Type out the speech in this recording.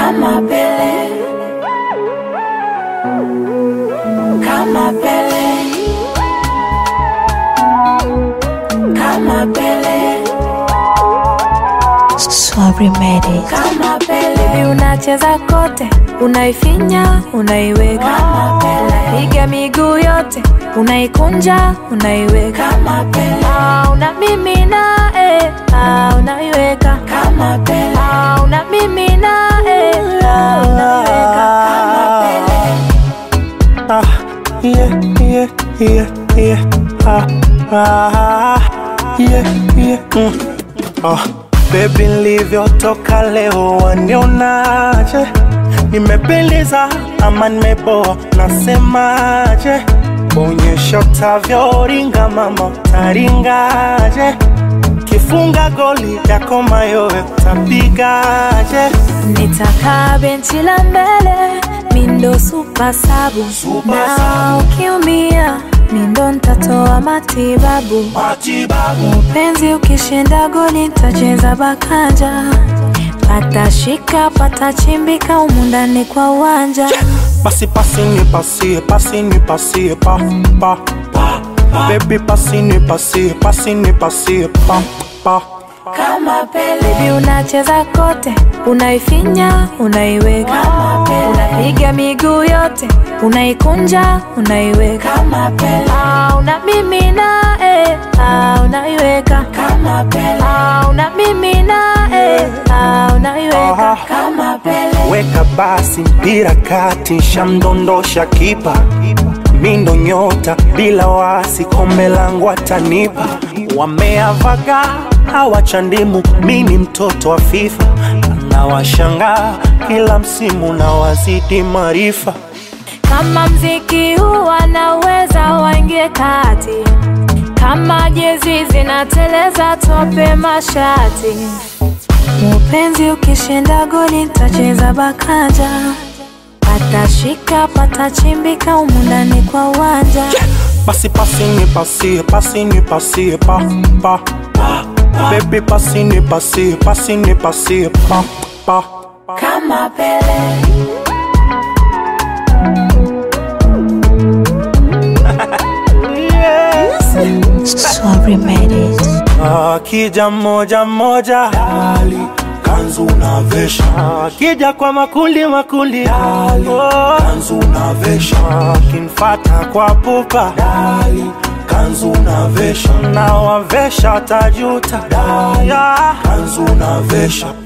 kama Pele, kama Pele, kama Pele, Swahili made it. kama Pele, Baby unacheza kote, unaifinya, unaiweka kama Pele, piga miguu yote, unaikunja, unaiweka kama Pele, Ah, una mimi na eh, ah, unaiweka kama Pele, Ah, una mimi na eh, ah, unaiweka kama Pele. Ah, yeah, yeah, yeah, yeah. Ah, ah, yeah, yeah. Mm. Ah, baby nilivyotoka leo wanionaje? Nimependeza ama nimeboa? Nasemaje? Onyesha utavyoringa mama, utaringaje? Kifunga goli yako mayowe utapigaje? nitakaa benchi la mbele mindo supa sabu Super na sabu. ukiumia mindo ntatoa matibabu Matibabu penzi ukishinda goli ntacheza bakanja patashika patachimbika humu ndani kwa uwanja Basi pasi ni pasie, pasi ni pasie, pa, pa, pa, Baby pasi ni pasie, pasi ni pasie, pa, pa. kama Pele, Baby unacheza kote, unaifinya, unaiweka, Kama Pele. unapiga miguu yote, unaikunja, unaiweka, kama Pele, ah, una mimi na eh, ah, unaiweka, kama Pele, ah, una mimi na eh, ah, unaiweka. Aha. kama Pele, Weka basi mpira kati, shamdondosha kipa, mindo nyota bila wasi, kombe langu atanipa. Wameavaga hawachandimu, mi ni mtoto wa FIFA, nawashangaa kila msimu na wazidi maarifa. Kama mziki huu wanaweza waingie kati, kama jezi zinateleza tope mashati. Mupenzi ukishinda goli ntacheza bakanja, patashika patachimbika humu ndani kwa uwanja. Basi pasi ni pasie, pasi ni pasie, pa, pa, pa. Baby pasi ni pasie, pasi ni pasie, pa, pa. kama Pele, Swahili made it. Akija moja moja dali kanzu unavesha, akija kwa makundi makundi dali kanzu unavesha, akinfata kwa pupa dali kanzu unavesha, na wavesha tajuta dali kanzu unavesha